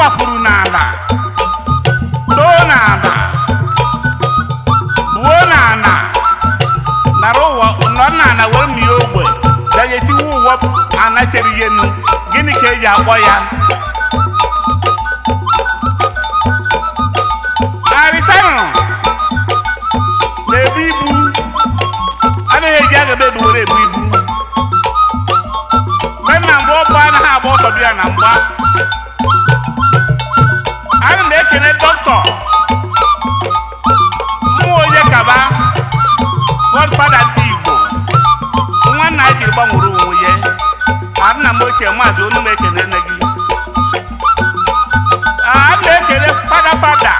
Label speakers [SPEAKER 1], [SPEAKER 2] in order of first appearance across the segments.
[SPEAKER 1] gbapụrụ n'ala too n'ala buo n'ala nara ụwa nọ n'ala wee mie ogbe bịa etiwe ụwa anachere ihe nu gịnị ka eji akpọ ya arịtanụ na-ebu ibu anaghị eji agaba ebu were ebu ibu mgbe na mgbe ọbụ anaghị agba ọsọ bịa na mgba ana m ekene dọkịta mmụọ onye kaba godfada ndị igbo nwanna a jiri gbanwere onwe ya ana m ochie maazị onu m ekene nne gị a na-ekele fada fada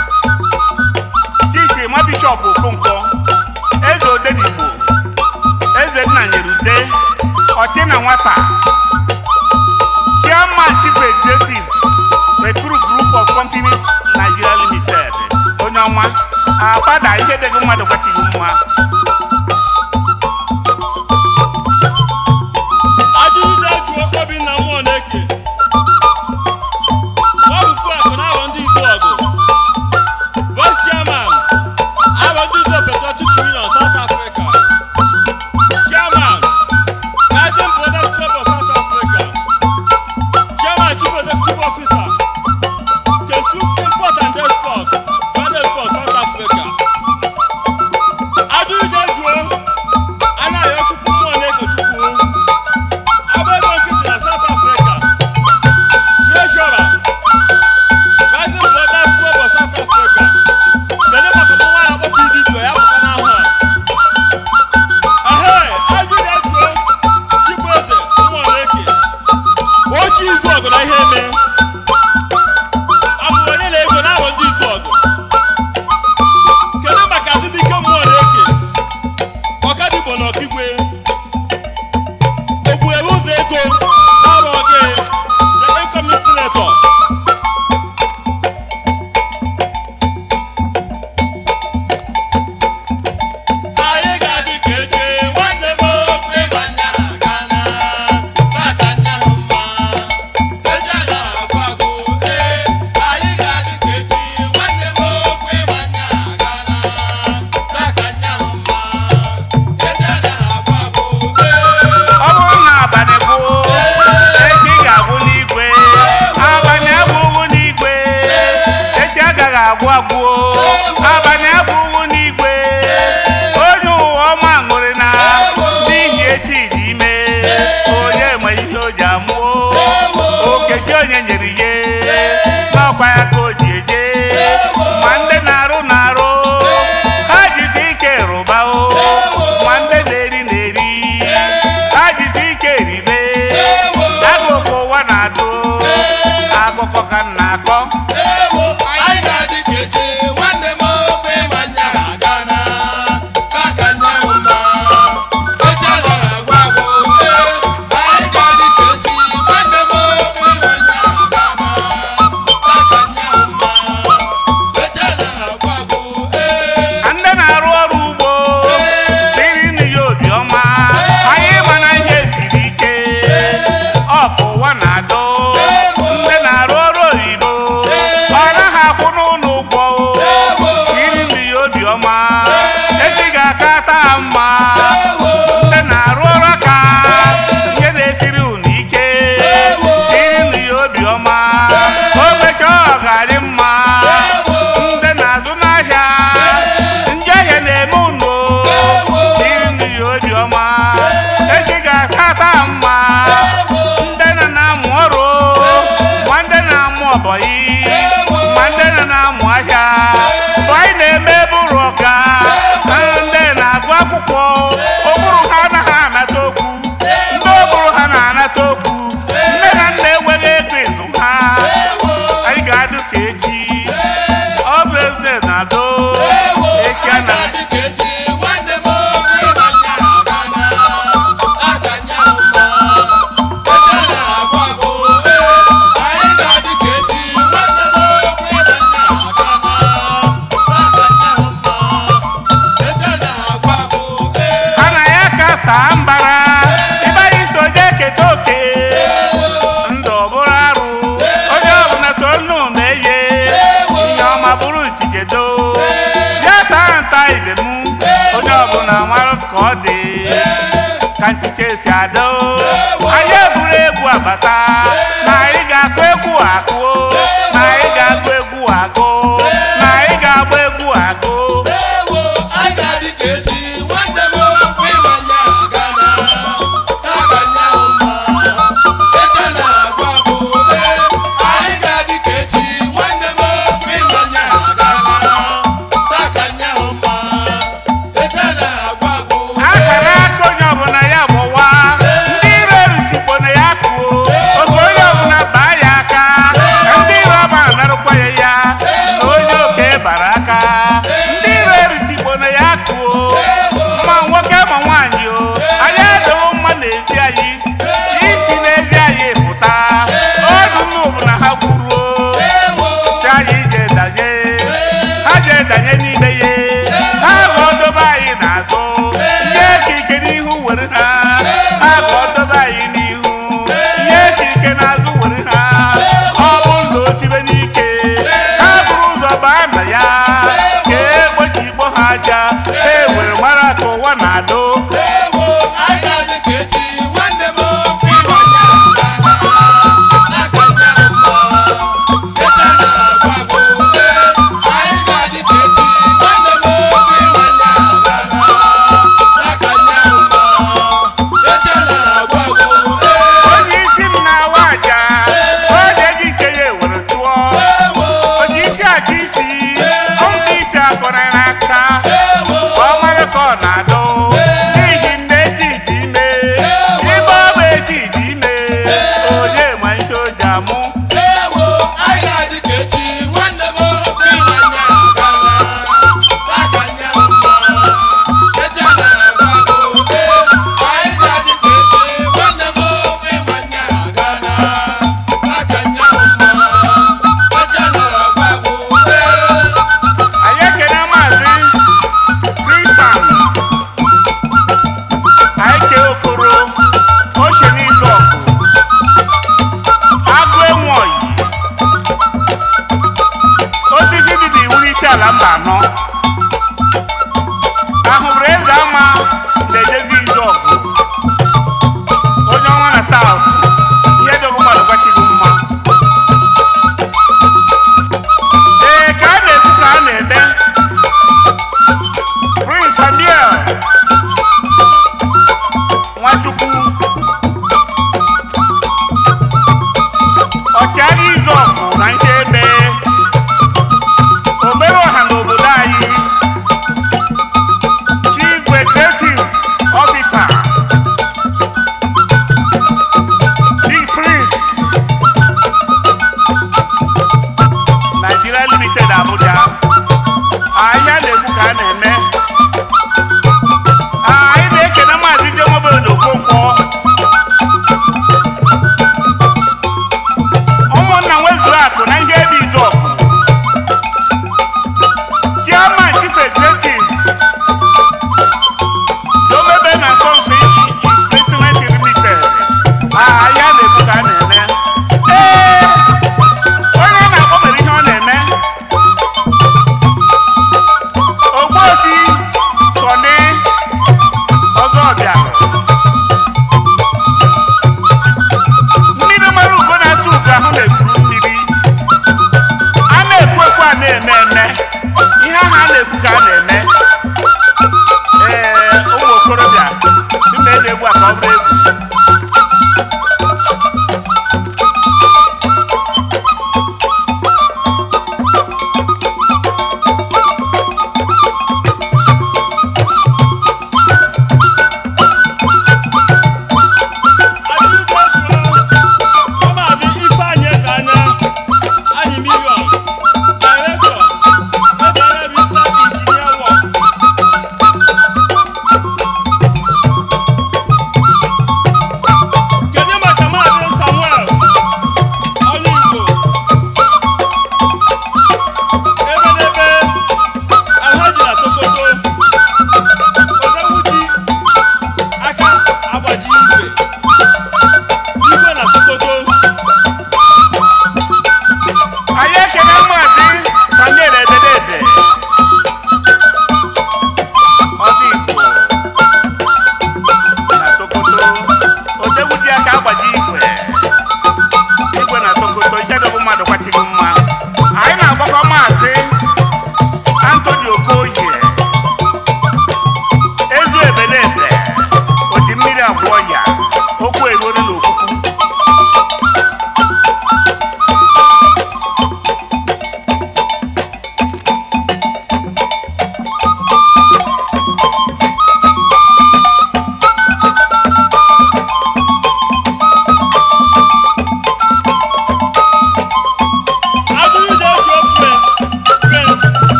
[SPEAKER 1] chief ma bishọp okonkwo eze odenigbo eze nna nyere ude ọchị na nwata chairman chief executive recruit group of companies nigeria limited onye ọma a fada ihe dịghị mmadụ gwachighị mma
[SPEAKER 2] ajụjụ jụọ obinna mmụọ na-eke ọbụkwu akụ na abọ ndị igbo ọgụ vice chairman abọ ndị igbo patriotic union south africa chairman guardian product club of south africa chairman chief executive officer kechu import and export johannesburg south africa ajụjụ jụọ anaghị ọchukwu mmụọ na-eke chukwu Agba ego nkịtị na South Africa. Treasurer. Rising Brothers Club of South Africa. Kedu maka ụmụ nwaanyị akpọ PDP ya pụta n'ahụ a? Ehe, ajụ na-ejuo Chibueze Ụmụneke. Ochi izu ọgụ na ihe eme. Amụrụ onye na-ego n'abụ ndị izu ọgụ. Kedu maka Azụbike Ụmụneke? Ọkadigbo na Ọkigwe. Ogbuewu ụzọ ego n'ọrụ oge the incoming senator. Anyị ga-adị ka eche nwanne m okwe nwanne ha gana n'aka nya hụ mma eche na-agwụ agwụ ee anyị ga-adị ka echi nwanne m okwe nwanne ha gana n'aka nya hụ mma eche na-agwụ agwụ ee
[SPEAKER 1] ọ bụrụ na abalị bụ echi ga-agwụ n'igwe abalị abụghị n'igwe echi agaghị agwụ agwụ abalị abụghị n'igwe onye ụwa ọma ṅụrị na n'ihi echi dị ime onye ma ihe o ji amụọ okechi onye nyere ihe n'ọkwa ya ka o ji eje ma ndị na-arụ na-arụ ha jisi ike rụba o ma ndị na-eri na-eri ha jisi ike ribe agụkọ ụwa na-adụ akụkọ ka m na-akọ
[SPEAKER 3] Ewo, anyị ga-adị ka echi nwanne m
[SPEAKER 1] ka ọ dị ka nchiche si adị anyị eburu egwu abata na anyị ga-akụ egwu akụ na anyị ga-agụ egwu agụ na anyị ga-agba egwu agụ
[SPEAKER 2] ewo anyị ga-adị ka echi nwanne m okwu ịmanya gana n'aka nyaahụ mma eche na-agwụ agwụ ee anyị ga-adị ka echi nwanne m okwu ịmanya gana n'aka nyaahụ mma eche na-agwụ agwụ
[SPEAKER 1] akara aka onye ọbụla ya gbọwa ndị iro erutukpo na ya kụo oge onye ọbụla baa ya aka ndị iro ọba narụkwa ya ya na onye oke bara aka ndị iro erutukpo na ya kụo ma nwoke ma nwaanyị o anyị adịghị mma n'ezi anyị isi n'ezi anyị pụta ọdụ nnu bụ na ha gwuruo
[SPEAKER 2] ewo
[SPEAKER 1] si anyị je danye ha je danye n'ime ya ha ga ọdobe anyị n'azụ nye ka ike n'ihu were ha ha ga ọdobe anyị n'ihu nye ka ike n'azụ were ha ọ bụ ụzọ osibe n'ike ha buru ụzọ baa na ya ka egbochi igbo ha aja ha ewere mara ka ụwa na-adụ
[SPEAKER 2] ewo anyị ga-adị ka echi nwanne m okwu ịmanya gana n'aka nyaahụ mma eche na-agwụ agwụ ee anyị ga-adị ka echi nwanne m okwu ịmanya gana n'aka nyaahụ mma eche na-agwụ agwụ ee
[SPEAKER 1] onye isi m na-awa aja oge gị ike ya ewere tụọ
[SPEAKER 2] ewo
[SPEAKER 1] onye isi aja isi ọmụta isi akọrọ n'aka
[SPEAKER 2] ewo
[SPEAKER 1] ọ mara ka ọ na-adụ n'ihi nne echi dị ime ibe ọ bụ echi dị ime onye ma ihe o ji amụ
[SPEAKER 2] ewo anyị ga-adị ka echi nwanne m okwu ịmanya gana n'aka nyaahụ mma eche na-agwụ agwụ ee anyị ga-adị ka echi nwanne m okwu ịmanya gana n'aka nyaahụ mma eche na-agwụ agwụ ee
[SPEAKER 1] anyị ekene maazị kristian anyị kee okoro oche n'izu ọgụ agụ enwe oyi osisi dị n'iwu n'isi ala mba anọ ahụbụrụ eze ama na-ejezi izu ọgụ onye ọnwa na saut ihe dogo mmadụ gwachighị mma ee ka a na-ekwu ka a na-eme prince samuel nwachukwu ọchịagha izu ọgụ na ihe eme obere ọha n'obodo anyị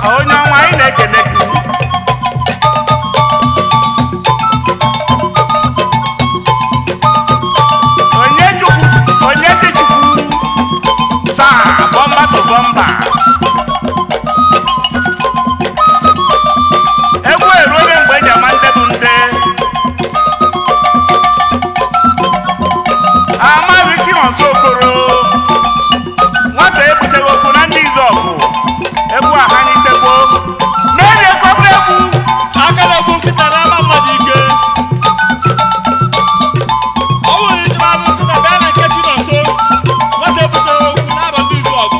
[SPEAKER 1] onye ọnwa anyị na-ekene gị onye chukwu onye chi chukwu saa bọmba to bọmba egwu eruola mgbe eji ama nde bụ nde amaghị chinonso okoro nwata ebuteghị okwu na ndị izu ọgụ egwu ahanitegbo n'erie kọbra egwu
[SPEAKER 2] aka na-egbu nkịta na-ama mmadụ ike ọ bụrụ iji mara nkịta bịa na nke chi nọ nso nwata ebutere okwu n'abalị izu ọgụ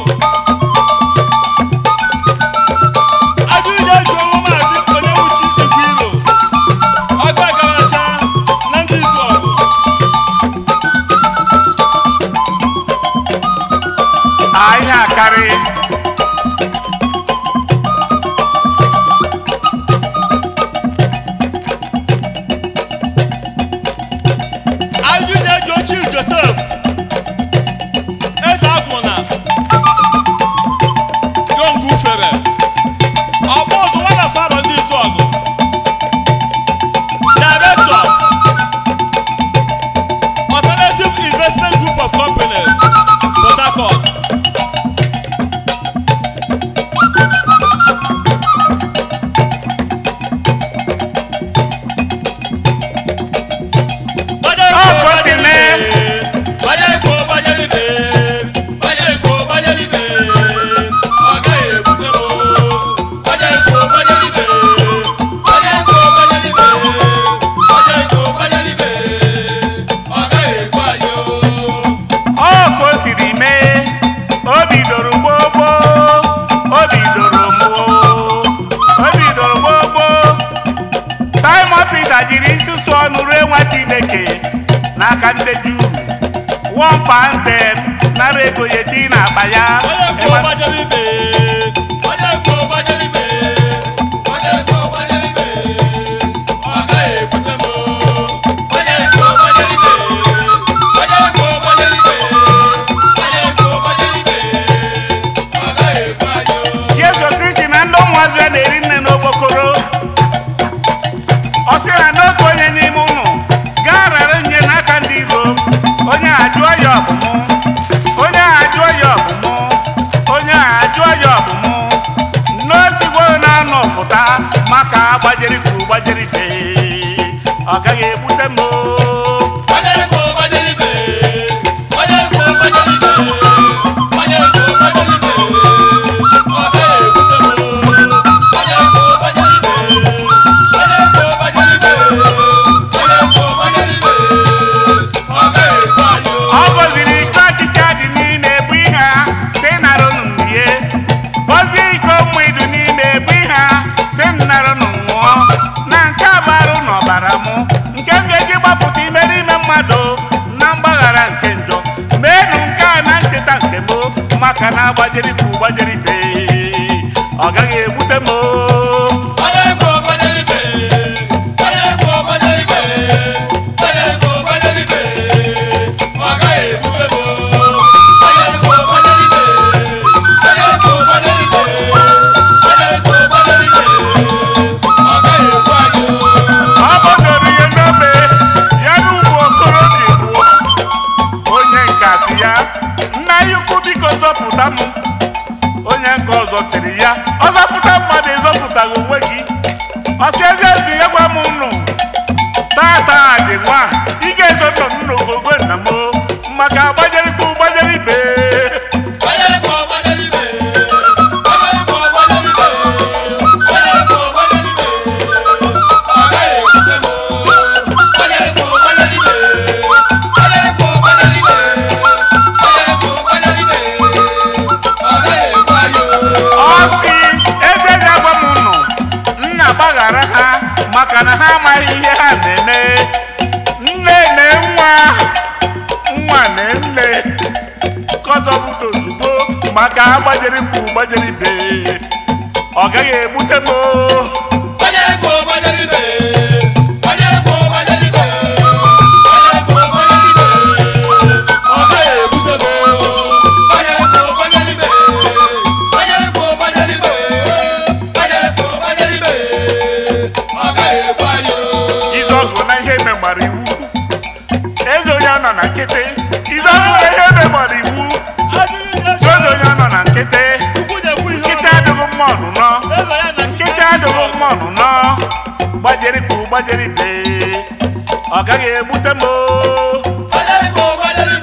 [SPEAKER 2] ajụ ije eji ọnwụ maazị onye wuchi ikwu iro ọgụ agaracha na ndị izu ọgụ
[SPEAKER 1] ihe akarị
[SPEAKER 2] ajụ na-eji ochie josef eze agwụna yongu fere ọgbọ ọdụ nwana fara ndị izu ọgụ director alternative investment group of companies port harcourt
[SPEAKER 1] Ọ kwesịrị
[SPEAKER 2] Bajẹ́ ikú bajẹ́ níbẹ̀, bajẹ́ ikú bajẹ́ níbẹ̀, ọ̀gá èbúté o. Bajẹ́ ikú bajẹ́ níbẹ̀, bajẹ́ ikú bajẹ́ níbẹ̀, bajẹ́ ikú bajẹ́ níbẹ̀, ọ̀gá èkó ayé o.
[SPEAKER 1] ọ ka o siri mee o bidoro gbogbo o bidoro mbụ o bidoro gbogbo simon peter jiri nsusu ọnụ rue nwa chineke n'aka ndị juu wọmpa ntem nara ego ya eti n'akpa ya
[SPEAKER 2] Bajẹ́ ikú bajẹ́ níbẹ̀, bajẹ́ ikú bajẹ́ níbẹ̀, bajẹ́ ikú bajẹ́ níbẹ̀, ọ̀gá èbúté o. Bajẹ́ ikú bajẹ́ níbẹ̀, bajẹ́ ikú bajẹ́ níbẹ̀, bajẹ́ ikú bajẹ́ níbẹ̀, ọ̀gá èkó ayé o.
[SPEAKER 1] yesu kristi na ndị ụmụazụ ya na-eri nne n'okpokoro ọ sị na n'oge onye n'ime ụnụ gaa rara nye n'aka ndị iro onye a jụọ ya ọbụmụ onye a jụọ ya ọbụmụ onye a jụọ ya ọbụmụ n'osigbo na-anọ pụta maka gbajiri kwuru gbajiri bee ọ gaghị egbute m o.
[SPEAKER 2] Bajẹ́ ikú bajẹ́ níbẹ̀, bajẹ́ ikú bajẹ́ níbẹ̀, bajẹ́ ikú bajẹ́ níbẹ̀, ọ̀gá èbúté o. Bajẹ́ ikú bajẹ́ níbẹ̀, bajẹ́ ikú bajẹ́ níbẹ̀, bajẹ́ ikú bajẹ́ níbẹ̀, ọ̀gá èkó ayé o.
[SPEAKER 1] ọ gọziri iko ọchịcha dị n'ime ebu ihe a si narụ n'ihe gọzie iko mmụidu n'ime ebu ihe a si narụ nwụọ na nke a bụ arụ n'ọbara mụ nke m ga-eji gbapụta imere ime mmadụ na mgbaghara nke njọ meenụ nke a na ncheta nke m maka na agbajiri ka ụgbajiri bee ọ gaghị egbute m o.
[SPEAKER 2] Bajẹ́ ikú bajẹ́ níbẹ̀, bajẹ́ ikú bajẹ́ níbẹ̀, bajẹ́ ikú bajẹ́ níbẹ̀, ọ̀gá èbúté o. Bajẹ́ ikú bajẹ́ níbẹ̀, bajẹ́ ikú bajẹ́ níbẹ̀, bajẹ́ ikú bajẹ́ níbẹ̀, ọ̀gá èkó ayé o.
[SPEAKER 1] ọ gbọdọrọ ihe n'obe ya na ụmụ okorobịa bụ onye nke asị ya nna ya ukwu biko zọpụta m onye nke ọzọ tiri ya ọ zọpụta mmadụ ịzọpụtaghị onwe gị ọsị ezi ezi ya gwa m nnụ tata dị nwa ị ga-eso nọ m n'ogogo nna m o, maka agbajerịta ụgbajere ibe
[SPEAKER 2] Bajẹ́ ikú bajẹ́ níbẹ̀, bajẹ́ ikú bajẹ́ níbẹ̀, bajẹ́ ikú bajẹ́ níbẹ̀, ọ̀gá èbúté o. Bajẹ́ ikú bajẹ́ níbẹ̀, bajẹ́ ikú bajẹ́ níbẹ̀, bajẹ́ ikú bajẹ́ níbẹ̀, ọ̀gá èkó ayé o.
[SPEAKER 1] ọ sị eze ya gwa m nnụ nna gbaghara ha maka na ha amaghị ihe ha na-eme nne na nwa nwa na nne kọzọbụta ozugbo maka agbajiri kwu gbajiri be ọ gaghị egbute m o.
[SPEAKER 2] Bajẹ́ ikú bajẹ́ níbẹ̀, bajẹ́ ikú bajẹ́ níbẹ̀, bajẹ́ ikú bajẹ́ níbẹ̀, ọ̀gá èbúté o. Bajẹ́ ikú bajẹ́ níbẹ̀, bajẹ́ ikú bajẹ́ níbẹ̀,
[SPEAKER 1] na nkịtị ize ọbụla ihe emebọrọ iwu sozo onye nọ na nkịtị nkịtị adịghị mma ọnụnọ nkịtị adịghị mma ọnụnọ gbajeri kwu gbajeri bee ọ gaghị egbute m oo.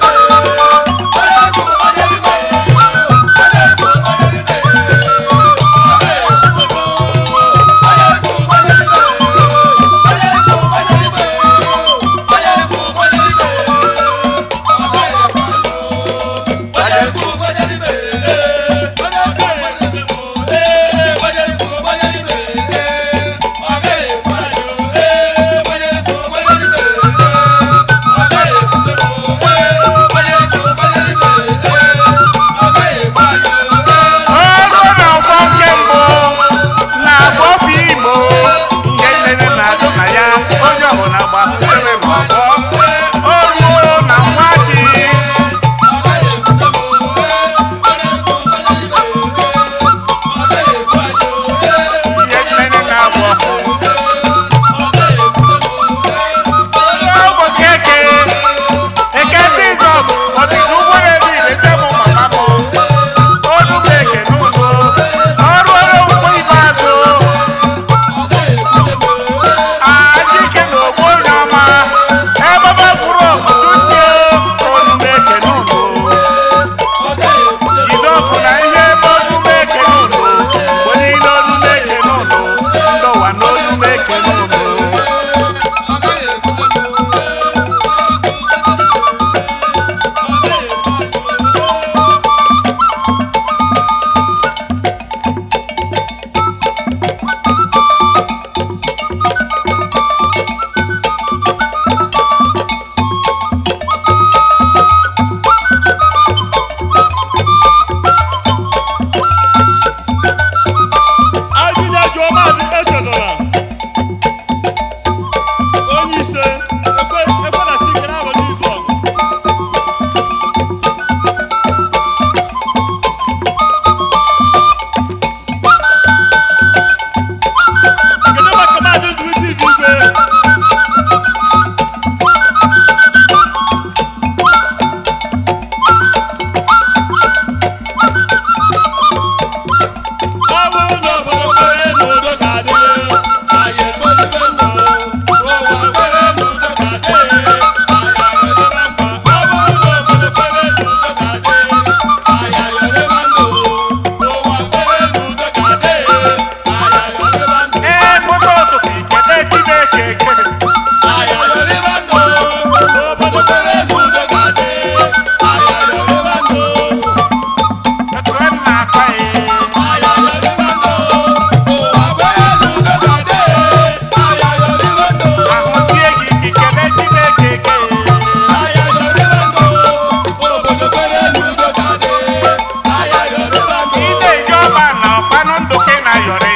[SPEAKER 1] ọrụ na ọgbọ nke mbụ na-agba ofe igbo ihe nlele na-adụ na ya onye ọbụla gbasere n'ọgbọ oruo na nwa ji ihe nlele na-agba ọkụ ụbọchị eke eke ndị izọb ọdịda ụgbọ na-ebi ilete mụ mama m ọrụ bụ eke n'ugbo ọrụ ọrụ ugbo ikpeazụ ajike na ogbo onye ọma ebe ọ bụrụ ọkụtụ ndị ọrụ bụ eke n'ugbo jide ọkụ na ihe ebe ọrụ bụ eke n'ugbo mgbe niile ọrụ bụ eke n'ugbo ndọwa n'ọrụ bụ eke n'ugbo
[SPEAKER 2] Ajụjụ jụọ maazị Echezọra. Onye ise ekwe ekwe na sike n'abalị izu ọgụ. Kedu maka maazị Ndụisi Igwe? Ọ bụrụ na obodo kwere n'udo ga-adị, anyị ekpelibe ndụ. Ụwa kwere n'udo ga-adị, anyị ayọrịba mma. Ọ bụrụ na obodo kwere n'udo ga-adị, anyị ayọrịba ndụ. Ụwa kwere n'udo ga-adị, anyị ayọrịba ndụ.
[SPEAKER 1] ee bụta ụtụtụ ikele chineke ekele
[SPEAKER 2] Anyị ayọrịba ndụ. Obodo kwere n'udo ga-adị, anyị ayọrịba ndụ.
[SPEAKER 1] ekele m na-akpa ya
[SPEAKER 2] Anyị ayọrịba ndụ. Ụwa kwere n'udo ga-adị, anyị ayọrịba ndụ.
[SPEAKER 1] ahụzie gị ikele chineke ekele ị na-eji ọba na ọkpanụ ndụ ka ị na-ayọrị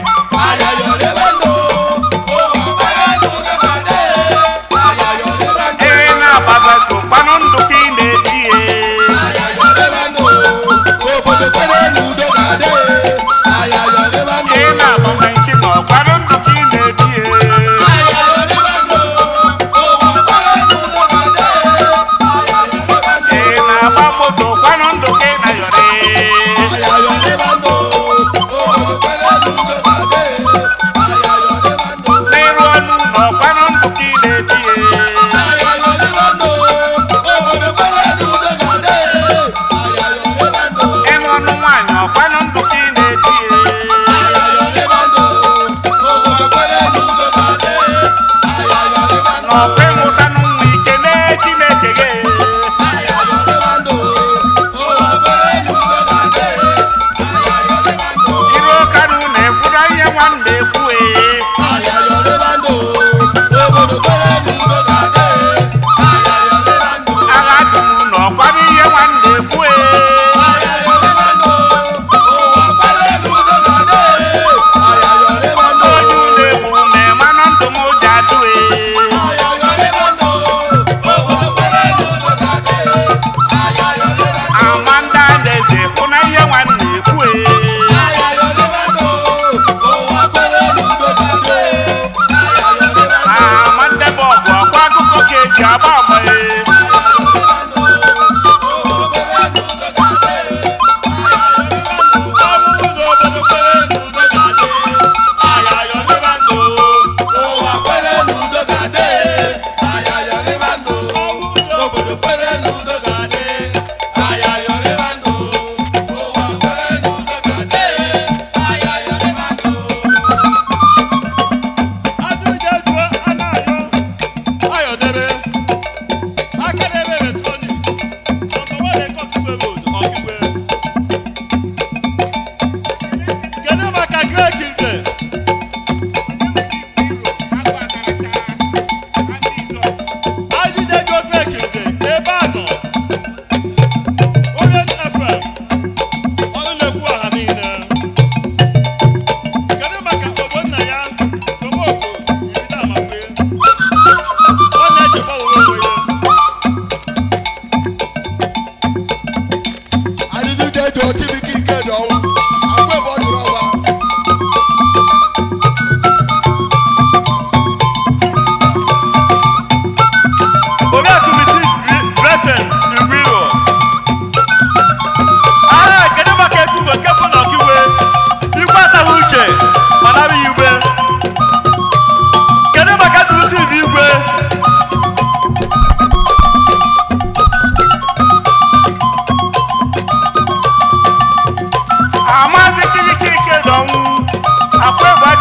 [SPEAKER 1] ee na-agbaza ka ụkpanụ ndụ ka ị na-ebi ye ee na-agbanwe nchi na ọkpanụ ndụ ka ị na-ebi ye ee na-agba moto ụkpanụ ndụ ka ị na-ayọrị n'ịrụ ọnụ na ọkpanụ ndụ ka ị na-ebi ye ịnụ ọnụ nwaanyị ọkpanụ ndụ ka ị na-ebi ye na ọkwa ịmụtanụ nwa ike nee chineke gị iru ọkanụ na-ekwura ihe nwanne ekwu ee agha dum na ọkwara ihe nwanne ekwu ee onye ụlọ egbu ma ịmanụ ndụ m ji adụ ee amanda na-eze hụ na ihe nwanne ekwu ee
[SPEAKER 2] Omekize. Ajide gị Omekize ebe a nọ. Onye FM. Ọnụ na-ekwu ọha niile. Kedu maka ogbonna ya Tomoko Ibida Amape? Ọ na-echekwa onwe onwe ya.
[SPEAKER 3] Adịdịde dị Chibike ike dị ọnwụ. Agwa ebe ọ dụrụ ọgba.
[SPEAKER 1] Oriakụ Mrs. Blessing Igwiro. Aha, kedu maka ekwugo nke bụ na ọkiwe? Igwe ataghị uche ma nara ya igwe. Kedu maka ndụrụsi igwe? Amazi Chibike ike dị ọnwụ. Akwa egbe